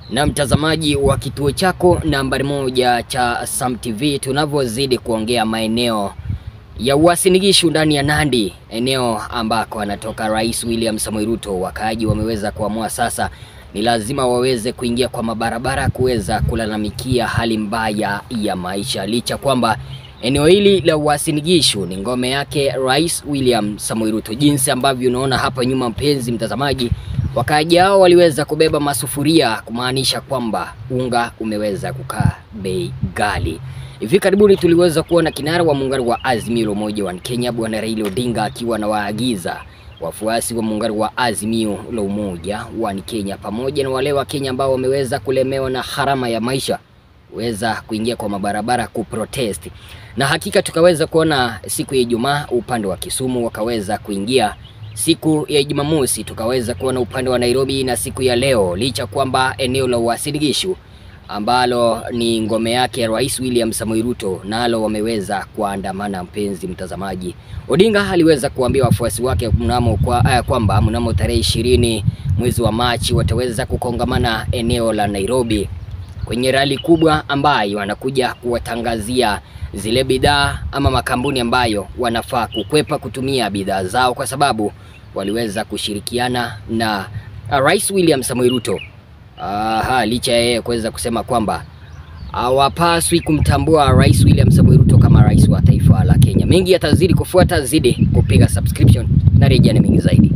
na mtazamaji wa kituo chako nambari moja cha Sam TV, tunavyozidi kuongea maeneo ya Uasin Gishu ndani ya Nandi, eneo ambako anatoka Rais William Samoei Ruto, wakaaji wameweza kuamua sasa ni lazima waweze kuingia kwa mabarabara kuweza kulalamikia hali mbaya ya maisha, licha kwamba eneo hili la Uasin Gishu ni ngome yake Rais William Samoei Ruto. Jinsi ambavyo unaona hapa nyuma, mpenzi mtazamaji, wakaaji hao waliweza kubeba masufuria kumaanisha kwamba unga umeweza kukaa bei ghali. Hivi karibuni tuliweza kuona kinara wa muungano wa Azimio la Umoja wa Kenya Bwana Raila Odinga akiwa na waagiza wafuasi wa muungano wa Azimio la Umoja wa Kenya pamoja na wale wa Kenya ambao wameweza kulemewa na gharama ya maisha weza kuingia kwa mabarabara kuprotest, na hakika tukaweza kuona siku ya Ijumaa upande wa Kisumu wakaweza kuingia, siku ya Jumamosi tukaweza kuona upande wa Nairobi, na siku ya leo licha kwamba eneo la Uasin Gishu ambalo ni ngome yake Rais William Samoei Ruto nalo wameweza kuandamana. Mpenzi mtazamaji, Odinga aliweza kuambia wafuasi wake mnamo kwa, uh, kwamba mnamo tarehe ishirini mwezi wa Machi wataweza kukongamana eneo la Nairobi kwenye rali kubwa ambayo wanakuja kuwatangazia zile bidhaa ama makampuni ambayo wanafaa kukwepa kutumia bidhaa zao kwa sababu waliweza kushirikiana na uh, Rais William Samoei Ruto. Aha, licha ya yeye kuweza kusema kwamba hawapaswi kumtambua Rais William Samoei Ruto kama rais wa taifa la Kenya. Mengi yatazidi kufuata, zidi kupiga subscription na rejea ni mengi zaidi.